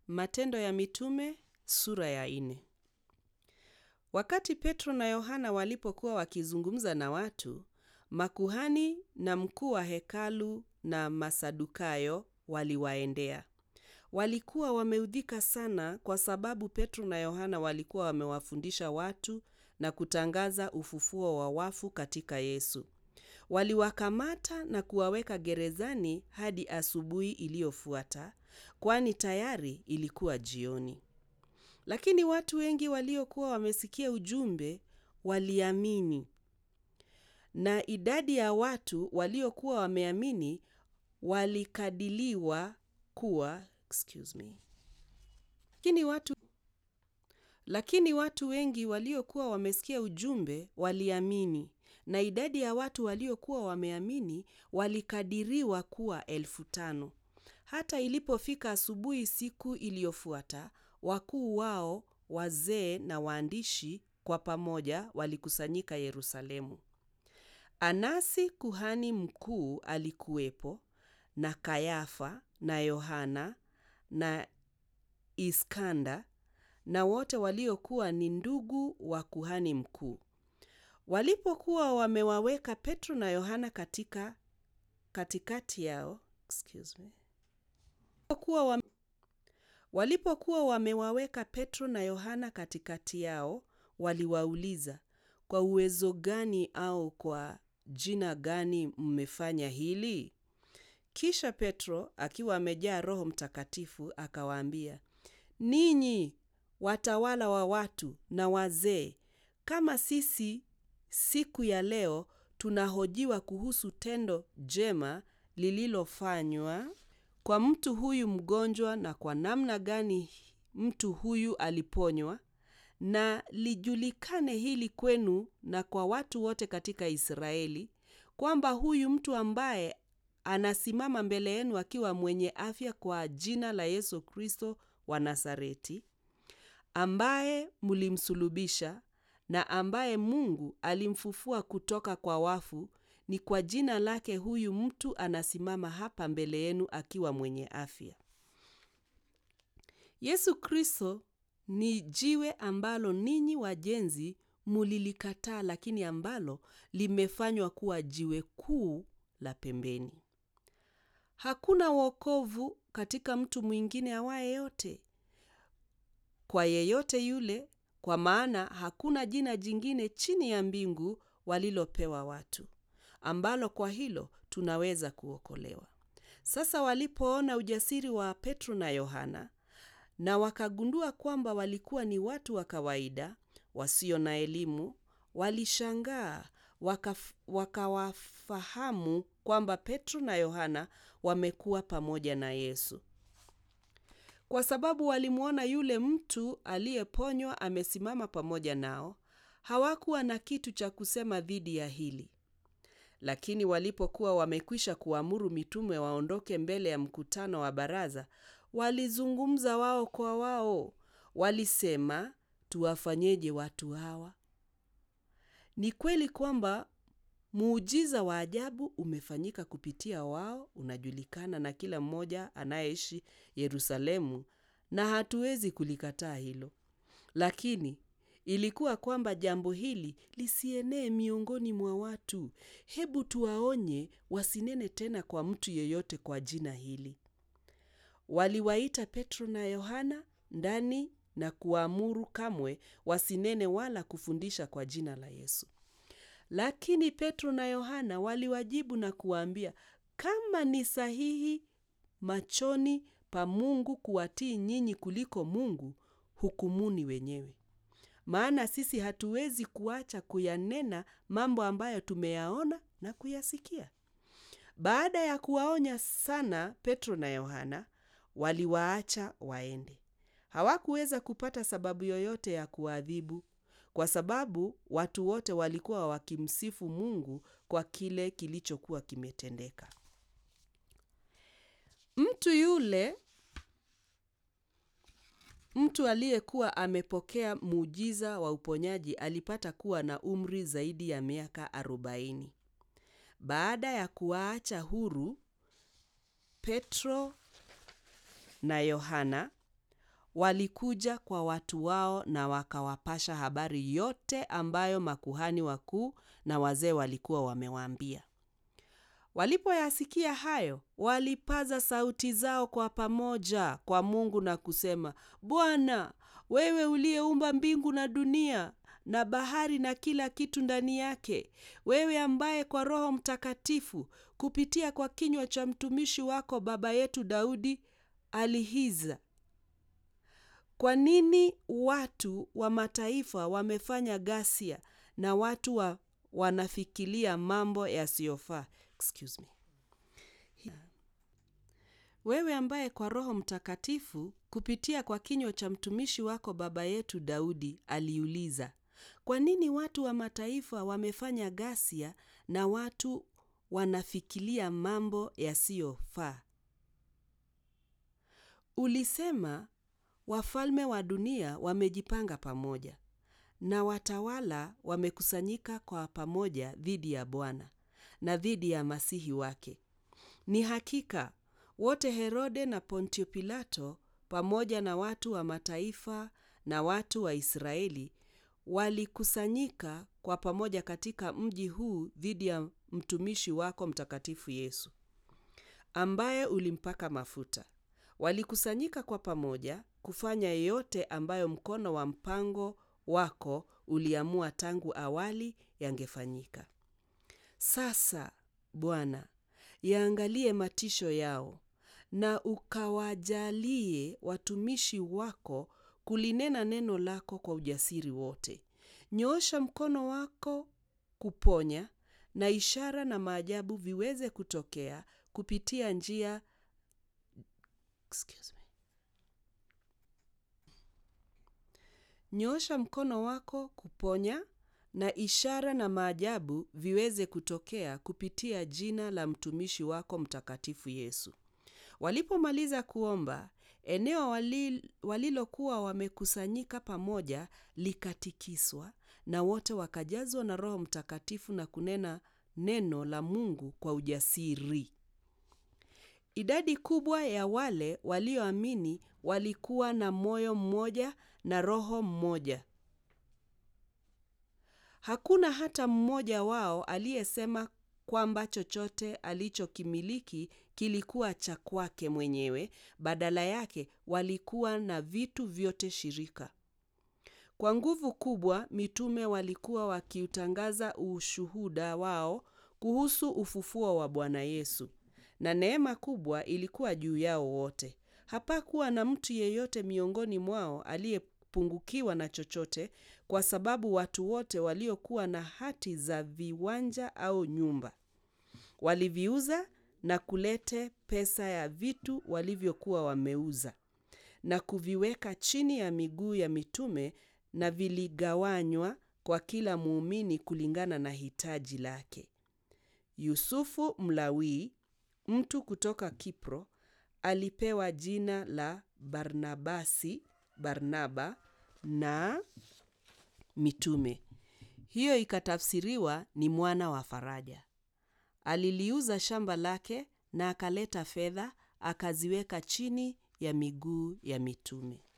Matendo ya Mitume sura ya nne. Wakati Petro na Yohana walipokuwa wakizungumza na watu, makuhani na mkuu wa hekalu na Masadukayo waliwaendea. Walikuwa wameudhika sana kwa sababu Petro na Yohana walikuwa wamewafundisha watu na kutangaza ufufuo wa wafu katika Yesu. Waliwakamata na kuwaweka gerezani hadi asubuhi iliyofuata, kwani tayari ilikuwa jioni. Lakini watu wengi waliokuwa wamesikia ujumbe waliamini, na idadi ya watu waliokuwa wameamini walikadiliwa kuwa excuse me. Lakini watu, lakini watu wengi waliokuwa wamesikia ujumbe waliamini, na idadi ya watu waliokuwa wameamini walikadiriwa kuwa elfu tano. Hata ilipofika asubuhi siku iliyofuata, wakuu wao, wazee na waandishi kwa pamoja walikusanyika Yerusalemu. Anasi kuhani mkuu alikuwepo, na Kayafa na Yohana na Iskanda na wote waliokuwa ni ndugu wa kuhani mkuu. Walipokuwa wamewaweka Petro na Yohana katika katikati yao, excuse me. Walipokuwa wame, walipokuwa wamewaweka Petro na Yohana katikati yao, waliwauliza, kwa uwezo gani au kwa jina gani mmefanya hili? Kisha Petro akiwa amejaa Roho Mtakatifu akawaambia, ninyi watawala wa watu na wazee, kama sisi siku ya leo tunahojiwa kuhusu tendo jema lililofanywa kwa mtu huyu mgonjwa na kwa namna gani mtu huyu aliponywa, na lijulikane hili kwenu na kwa watu wote katika Israeli, kwamba huyu mtu ambaye anasimama mbele yenu akiwa mwenye afya kwa jina la Yesu Kristo wa Nazareti, ambaye mlimsulubisha na ambaye Mungu alimfufua kutoka kwa wafu, ni kwa jina lake huyu mtu anasimama hapa mbele yenu akiwa mwenye afya. Yesu Kristo ni jiwe ambalo ninyi wajenzi mulilikataa, lakini ambalo limefanywa kuwa jiwe kuu la pembeni. Hakuna wokovu katika mtu mwingine awaye yote kwa yeyote yule, kwa maana hakuna jina jingine chini ya mbingu walilopewa watu ambalo kwa hilo tunaweza kuokolewa. Sasa walipoona ujasiri wa Petro na Yohana na wakagundua kwamba walikuwa ni watu wa kawaida wasio na elimu, walishangaa wakawafahamu kwamba Petro na Yohana wamekuwa pamoja na Yesu. Kwa sababu walimwona yule mtu aliyeponywa amesimama pamoja nao, hawakuwa na kitu cha kusema dhidi ya hili. Lakini walipokuwa wamekwisha kuamuru mitume waondoke mbele ya mkutano wa baraza, walizungumza wao kwa wao. Walisema, tuwafanyeje watu hawa? Ni kweli kwamba muujiza wa ajabu umefanyika kupitia wao, unajulikana na kila mmoja anayeishi Yerusalemu, na hatuwezi kulikataa hilo. Lakini ilikuwa kwamba jambo hili lisienee miongoni mwa watu. Hebu tuwaonye wasinene tena kwa mtu yeyote kwa jina hili. Waliwaita Petro na Yohana ndani na kuamuru kamwe wasinene wala kufundisha kwa jina la Yesu. Lakini Petro na Yohana waliwajibu na kuwaambia, kama ni sahihi machoni pa Mungu kuwatii nyinyi kuliko Mungu, hukumuni wenyewe. Maana sisi hatuwezi kuacha kuyanena mambo ambayo tumeyaona na kuyasikia. Baada ya kuwaonya sana Petro na Yohana, waliwaacha waende. Hawakuweza kupata sababu yoyote ya kuadhibu, kwa sababu watu wote walikuwa wakimsifu Mungu kwa kile kilichokuwa kimetendeka. Mtu yule mtu aliyekuwa amepokea muujiza wa uponyaji alipata kuwa na umri zaidi ya miaka arobaini. Baada ya kuwaacha huru Petro na Yohana walikuja kwa watu wao na wakawapasha habari yote ambayo makuhani wakuu na wazee walikuwa wamewaambia. Walipoyasikia hayo, walipaza sauti zao kwa pamoja kwa Mungu na kusema, Bwana, wewe uliyeumba mbingu na dunia na bahari na kila kitu ndani yake, wewe ambaye kwa Roho Mtakatifu kupitia kwa kinywa cha mtumishi wako baba yetu Daudi alihiza kwa nini watu wa mataifa wamefanya ghasia na watu wa, wanafikiria mambo yasiyofaa? Excuse me. Wewe ambaye kwa Roho Mtakatifu kupitia kwa kinywa cha mtumishi wako baba yetu Daudi aliuliza, kwa nini watu wa mataifa wamefanya ghasia na watu wanafikiria mambo yasiyofaa? Ulisema wafalme wa dunia wamejipanga pamoja na watawala wamekusanyika kwa pamoja dhidi ya Bwana na dhidi ya masihi wake. Ni hakika wote Herode na Pontio Pilato pamoja na watu wa mataifa na watu wa Israeli walikusanyika kwa pamoja katika mji huu dhidi ya mtumishi wako mtakatifu Yesu ambaye ulimpaka mafuta. Walikusanyika kwa pamoja kufanya yote ambayo mkono wa mpango wako uliamua tangu awali yangefanyika. Sasa Bwana, yaangalie matisho yao na ukawajalie watumishi wako kulinena neno lako kwa ujasiri wote. Nyoosha mkono wako kuponya na ishara na maajabu viweze kutokea kupitia njia Excuse me. Nyoosha mkono wako kuponya na ishara na maajabu viweze kutokea kupitia jina la mtumishi wako mtakatifu Yesu. Walipomaliza kuomba, eneo walil, walilokuwa wamekusanyika pamoja likatikiswa na wote wakajazwa na Roho Mtakatifu na kunena neno la Mungu kwa ujasiri. Idadi kubwa ya wale walioamini walikuwa na moyo mmoja na roho mmoja. Hakuna hata mmoja wao aliyesema kwamba chochote alichokimiliki kilikuwa cha kwake mwenyewe. Badala yake walikuwa na vitu vyote shirika. Kwa nguvu kubwa, mitume walikuwa wakiutangaza ushuhuda wao kuhusu ufufuo wa Bwana Yesu, na neema kubwa ilikuwa juu yao wote. Hapakuwa na mtu yeyote miongoni mwao aliyepungukiwa na chochote, kwa sababu watu wote waliokuwa na hati za viwanja au nyumba waliviuza na kulete pesa ya vitu walivyokuwa wameuza na kuviweka chini ya miguu ya mitume, na viligawanywa kwa kila muumini kulingana na hitaji lake. Yusufu Mlawi, mtu kutoka Kipro, alipewa jina la Barnabasi, Barnaba na mitume. Hiyo ikatafsiriwa ni mwana wa faraja. Aliliuza shamba lake na akaleta fedha akaziweka chini ya miguu ya mitume.